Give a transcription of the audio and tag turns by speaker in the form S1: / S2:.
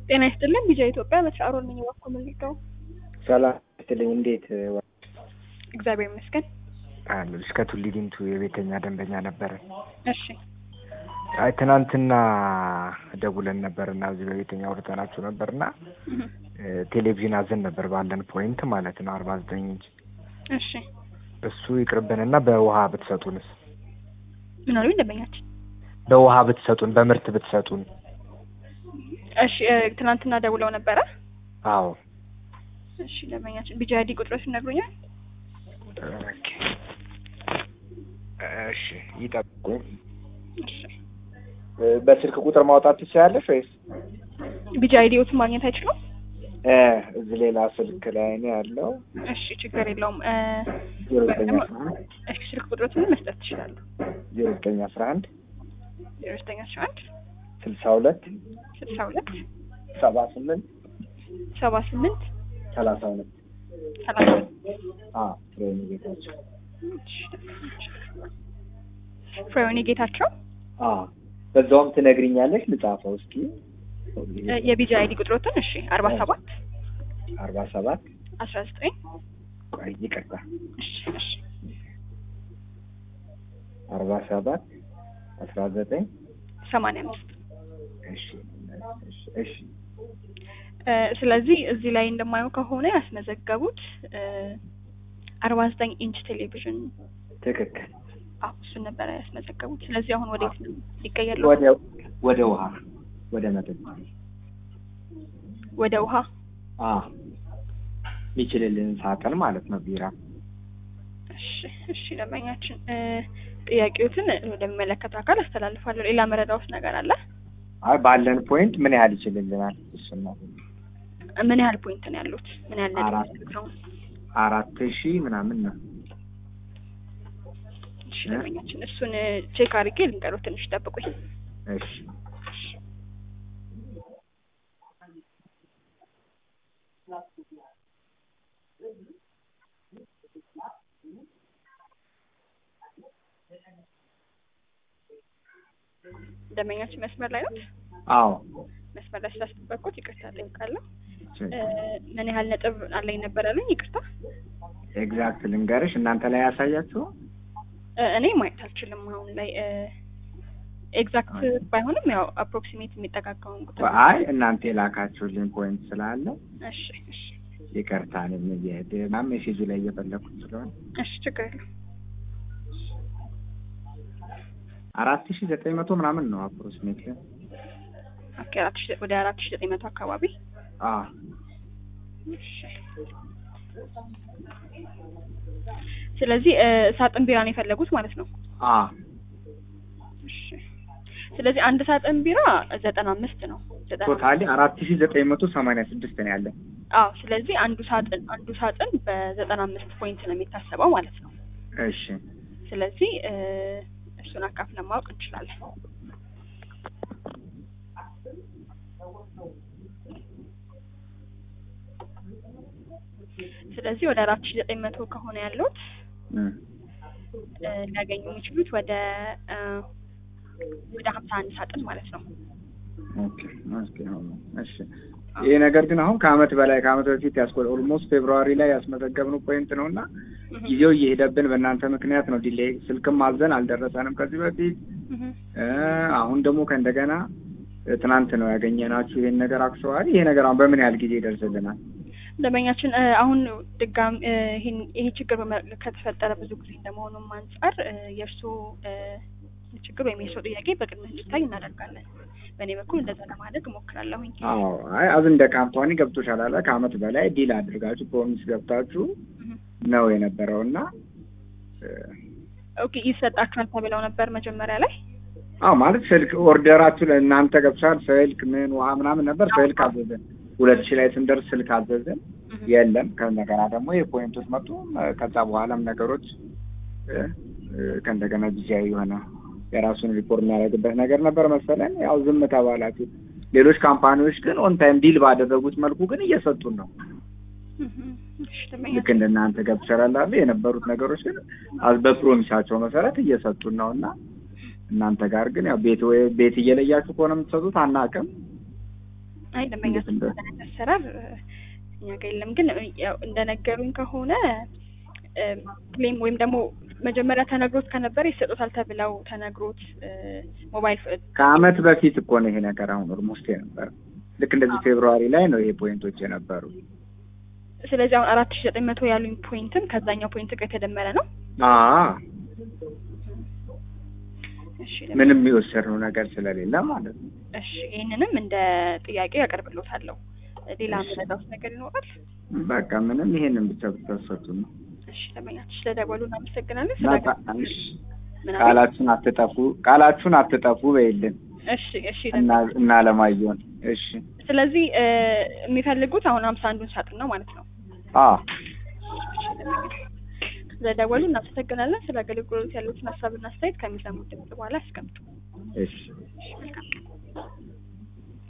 S1: ጤና ይስጥልን ቢጃ ኢትዮጵያ መስራሮ ነኝ ባኮ መልካው
S2: ሰላም ስትልኝ እንዴት
S1: እግዚአብሔር ይመስገን
S2: አሉ እስከ ቱሊ ዲምቱ የቤተኛ ደንበኛ ነበረ።
S1: እሺ
S2: አይ ትናንትና ደውለን ነበርና እዚህ በቤተኛ አውርተናችሁ ነበርና ቴሌቪዥን አዘን ነበር ባለን ፖይንት ማለት ነው አርባ ዘጠኝ ኢንች
S1: እሺ
S2: እሱ ይቅርብንና በውሃ ብትሰጡንስ?
S1: ምን አሉኝ ደንበኛችን?
S2: በውሃ ብትሰጡን በምርት ብትሰጡን።
S1: እሺ እ፣ ትናንትና ደውለው ነበረ።
S2: አዎ
S1: እሺ ደንበኛችን ቢጃ አይዲ ቁጥሮች ይነግሩኛል?
S2: ኦኬ። እሺ ይጠብቁኝ።
S1: እሺ
S2: በስልክ ቁጥር ማውጣት ትችላለሽ ወይስ
S1: ቢጃ አይዲዎትን ማግኘት አይችሉም?
S2: እ፣ እዚህ ሌላ ስልክ ላይ ነው ያለው።
S1: እሺ ችግር የለውም እ፣
S2: ዜሮ ዘጠኝ አስራ አንድ
S1: እሺ ስልክ ቁጥሮትን መስጠት ትችላሉ።
S2: ዜሮ ዘጠኝ አስራ አንድ
S1: ዜሮ ዘጠኝ አስራ አንድ
S2: ስልሳ ሁለት
S1: ስልሳ ሁለት
S2: ሰባ ስምንት
S1: ሰባ ስምንት
S2: ሰላሳ ሁለት
S1: ሰላሳ
S2: አዎ ፍሬም ጌታቸው
S1: ፍሬውኒ ጌታቸው
S2: አዎ በዛውም ትነግሪኛለሽ ልጻፈው እስኪ
S1: እ፣ የቢጃ አይዲ ቁጥሮትን እሺ አርባ ሰባት
S2: አርባ ሰባት
S1: አስራ ዘጠኝ
S2: ቆይ ይቅርታ
S1: እሺ እሺ
S2: አርባ ሰባት አስራ ዘጠኝ
S1: ሰማንያ አምስት
S2: እሺ እሺ እሺ
S1: እ፣ ስለዚህ እዚህ ላይ እንደማየው ከሆነ ያስመዘገቡት አርባ ዘጠኝ ኢንች ቴሌቪዥን
S2: ትክክል
S1: አዎ እሱን ነበረ ያስመዘገቡት። ስለዚህ አሁን ወዴት ነው ሊቀየር
S2: ወደ ወደ ውሃ ወደ መጠጥ
S1: ወደ ውሃ
S2: አ የሚችልልን ሳጥን ማለት ነው ቢራ
S1: እሺ እሺ ደንበኛችን እ፣ ጥያቄዎትን ወደሚመለከተው አካል አስተላልፋለሁ። ሌላ መረዳውት ነገር አለ?
S2: አይ ባለን ፖይንት ምን ያህል ይችልልናል እሱን ነው
S1: ምን ያህል ፖይንት ነው ያሉት? ምን ያህል ነጥብ
S2: አራት።
S1: ነው?
S2: አራት ሺህ ምናምን ነው
S1: እሺ ደንበኛችን እሱን ቼክ አድርጌ ልንገሩት። ትንሽ ጠብቁኝ።
S2: እሺ
S1: ደንበኛችን መስመር ላይ ነው።
S2: አዎ
S1: መስመር ላይ ስላስጠበቅኩት ይቅርታ ጠይቃለሁ።
S2: ችግር
S1: እ፣ ምን ያህል ነጥብ አለኝ ነበር ያሉኝ? ይቅርታ
S2: ኤግዛክት ልንገርሽ እናንተ ላይ ያሳያችሁ
S1: እ፣ እኔ ማየት አልችልም አሁን ላይ ኤግዛክት ባይሆንም ያው አፕሮክሲሜት የሚጠጋጋውን ቁጥር
S2: አይ እናንተ የላካችሁልኝ ፖይንት ስላለ
S1: እሺ እሺ
S2: ይቅርታ እኔም እየሄድ ና ሜሴጁ ላይ እየፈለኩት ስለሆነ
S1: እሺ ችግር የለም።
S2: አራት ሺህ ዘጠኝ መቶ ምናምን ነው አፕሮክሲሜት
S1: ኦኬ አራት ሺህ ወደ አራት ሺህ ዘጠኝ መቶ አካባቢ
S2: አ
S1: እሺ። ስለዚህ እ፣ ሳጥን ቢራ ነው የፈለጉት ማለት ነው።
S2: አ
S1: እሺ ስለዚህ አንድ ሳጥን ቢራ ዘጠና አምስት ነው። ዘጠና
S2: ቶታሊ አራት ሺህ ዘጠኝ መቶ ሰማንያ ስድስት ነው ያለን
S1: አዎ ስለዚህ አንዱ ሳጥን አንዱ ሳጥን በዘጠና አምስት ፖይንት ነው የሚታሰበው ማለት ነው።
S2: እሺ
S1: ስለዚህ እ፣ እሱን አካፍለን ማወቅ እንችላለን። ስለዚህ ወደ አራት ሺህ ዘጠኝ መቶ ከሆነ ያሉት
S2: እም።
S1: እ፣ ሊያገኙ የሚችሉት ወደ እ፣ ወደ ሀምሳ አንድ ሳጥን ማለት ነው።
S2: ኦኬ ኦኬ አሁን እሺ ይሄ ነገር ግን አሁን ከአመት በላይ ከአመት በፊት ያስቆ ኦልሞስት ፌብሩዋሪ ላይ ያስመዘገብነው ፖይንት ነው እና
S1: እህ፣
S2: ጊዜው እየሄደብን በእናንተ ምክንያት ነው ዲሌይ ስልክም አዘን አልደረሰንም ከዚህ በፊት
S1: እህ፣
S2: እ፣ አሁን ደግሞ ከእንደገና እ፣ ትናንት ነው ያገኘናችሁ ይሄን ነገር አክሰዋል ይሄ ነገር አሁን በምን ያህል ጊዜ ይደርስልናል
S1: ደንበኛችን እ፣ አሁን ድጋም እ፣ ይሄን ይሄ ችግር በመ- ከተፈጠረ ብዙ ጊዜ እንደመሆኑም አንጻር እ፣ የእርስዎ እ፣ ችግር ወይም የእርስዎ ጥያቄ በቅድሚያ እንዲታይ እናደርጋለን። በእኔ በኩል እንደዛ ለማድረግ እሞክራለሁኝ።
S2: አዎ አይ አዝ እንደ ካምፓኒ ገብቶሻል አለ ከአመት በላይ ዲል አድርጋችሁ ፕሮሚስ ገብታችሁ
S1: እህ።
S2: ነው የነበረው እና እ፣
S1: ኦኬ ይሰጣችኋል ተብለው ነበር መጀመሪያ ላይ።
S2: አዎ ማለት ስልክ ኦርደራችሁ ለእናንተ ገብቷል ስልክ ምን ውሃ ምናምን ነበር ስልክ አዘዘን ሁለት ሺህ ላይ ስንደርስ ስልክ አዘዘን
S1: እህ።
S2: የለም ከእንደገና ደግሞ የፖይንቶች መጡ እ፣ ከዛ በኋላም ነገሮች እ፣ እ፣ ከእንደገና ጊዜያዊ የሆነ የራሱን ሪፖርት የሚያደርግበት ነገር ነበር መሰለን ያው ዝም ተባላችሁ ሌሎች ካምፓኒዎች ግን ኦን ታይም ዲል ባደረጉት መልኩ ግን እየሰጡን ነው
S1: እህ። እሺ
S2: ልክ
S1: ደንበኛችን
S2: እንደናንተ ገብቶሻል አለ የነበሩት ነገሮች ግን አዝ- በፕሮሚሳቸው መሰረት እየሰጡን ነው እና እናንተ ጋር ግን ያው ቤት ወይ ቤት እየለያችሁ ከሆነ የምትሰጡት አናውቅም።
S1: አይ ደንበኛችን
S2: እንዴት
S1: እንደዚህ አሰራር እ፣ እኛ ጋር የለም። ግን እ፣ ያው እንደነገሩኝ ከሆነ እ፣ ክሌም ወይም ደግሞ መጀመሪያ ተነግሮት ከነበረ ይሰጡታል ተብለው ተነግሮት እ፣ ሞባይል ፍ-
S2: ከአመት በፊት እኮ ነው ይሄ ነገር አሁን ኦልሞስት የነበረ ልክ እንደዚህ ፌብሩዋሪ ላይ ነው ይሄ ፖይንቶች የነበሩ።
S1: ስለዚህ አሁን አራት ሺ ዘጠኝ መቶ ያሉኝ ፖይንትም ከዛኛው ፖይንት ጋር የተደመረ ነው።
S2: አዎ
S1: እሺ
S2: ምንም የወሰድነው ነገር ስለሌለ ማለት ነው።
S1: እሺ ይህንንም እንደ ጥያቄ ያቀርብሎታለሁ። ሌላ
S2: እሺ።
S1: ምረዳውት ነገር ይኖራል?
S2: በቃ ምንም ይሄንን ብቻ ብታስፈቱ ነው።
S1: እሺ ለመኛችሁ ስለደወሉ እናመሰግናለን። ስለ
S2: እና ቃ- እሺ፣
S1: ምናምን
S2: ቃላችሁን አትጠፉ፣ ቃላችሁን አትጠፉ በይልን
S1: እሺ እሺ
S2: እና እና አለማየሁን እሺ።
S1: ስለዚህ እ፣ የሚፈልጉት አሁን ሀምሳ አንዱን ሳጥን ነው ማለት ነው።
S2: አዎ
S1: ስለደወሉ እናመሰግናለን። ስለ አገልግሎት ያሉትን ሀሳብና አስተያየት ከሚሰሙት ድምጽ በኋላ ያስቀምጡ።
S2: እሺ
S1: መልካም